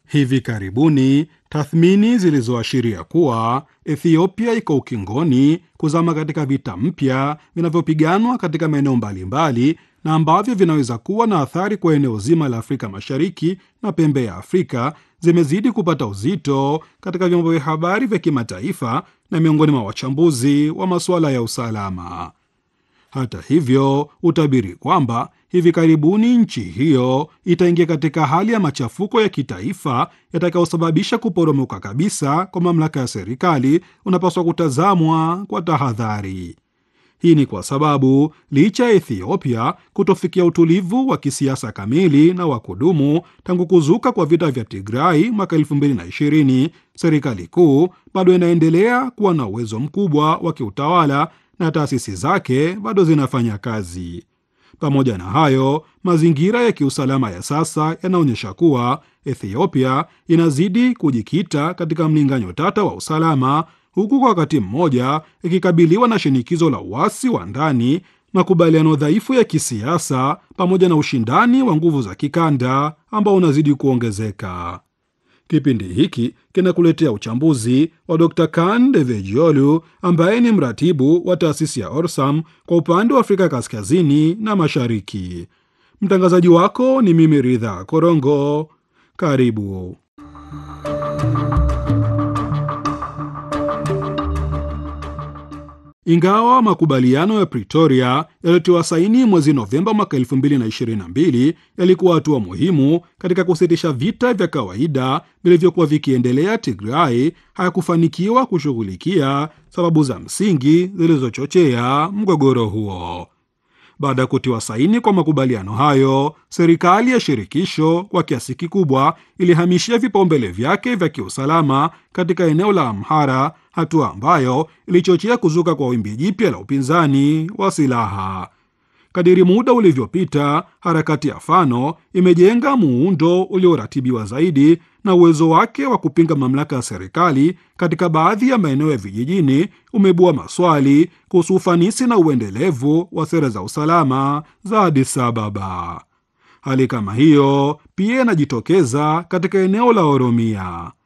Hivi karibuni tathmini zilizoashiria kuwa Ethiopia iko ukingoni kuzama katika vita mpya vinavyopiganwa katika maeneo mbalimbali na ambavyo vinaweza kuwa na athari kwa eneo zima la Afrika Mashariki na pembe ya Afrika zimezidi kupata uzito katika vyombo vya habari vya kimataifa na miongoni mwa wachambuzi wa masuala ya usalama. Hata hivyo, utabiri kwamba hivi karibuni nchi hiyo itaingia katika hali ya machafuko ya kitaifa yatakayosababisha kuporomoka kabisa kwa mamlaka ya serikali unapaswa kutazamwa kwa tahadhari. Hii ni kwa sababu licha ya Ethiopia kutofikia utulivu wa kisiasa kamili na wa kudumu tangu kuzuka kwa vita vya Tigrai mwaka 2020, serikali kuu bado inaendelea kuwa na uwezo mkubwa wa kiutawala na taasisi zake bado zinafanya kazi. Pamoja na hayo, mazingira ya kiusalama ya sasa yanaonyesha kuwa Ethiopia inazidi kujikita katika mlinganyo tata wa usalama, huku kwa wakati mmoja ikikabiliwa na shinikizo la uasi wa ndani, makubaliano dhaifu ya kisiasa, pamoja na ushindani wa nguvu za kikanda ambao unazidi kuongezeka. Kipindi hiki kinakuletea uchambuzi wa Dr Kan Devejiolu ambaye ni mratibu wa taasisi ya Orsam kwa upande wa Afrika kaskazini na mashariki. Mtangazaji wako ni mimi Ridha Korongo. Karibu. Ingawa makubaliano ya Pretoria yaliyotiwa saini mwezi Novemba mwaka 2022 yalikuwa hatua muhimu katika kusitisha vita vya kawaida vilivyokuwa vikiendelea Tigray, hayakufanikiwa kushughulikia sababu za msingi zilizochochea mgogoro huo. Baada ya kutiwa saini kwa makubaliano hayo, serikali ya shirikisho kwa kiasi kikubwa ilihamishia vipaumbele vyake vya kiusalama katika eneo la Amhara, hatua ambayo ilichochea kuzuka kwa wimbi jipya la upinzani wa silaha. Kadiri muda ulivyopita, harakati ya Fano imejenga muundo ulioratibiwa zaidi na uwezo wake wa kupinga mamlaka ya serikali katika baadhi ya maeneo ya vijijini umeibua maswali kuhusu ufanisi na uendelevu wa sera za usalama za Addis Ababa. Hali kama hiyo pia inajitokeza katika eneo la Oromia.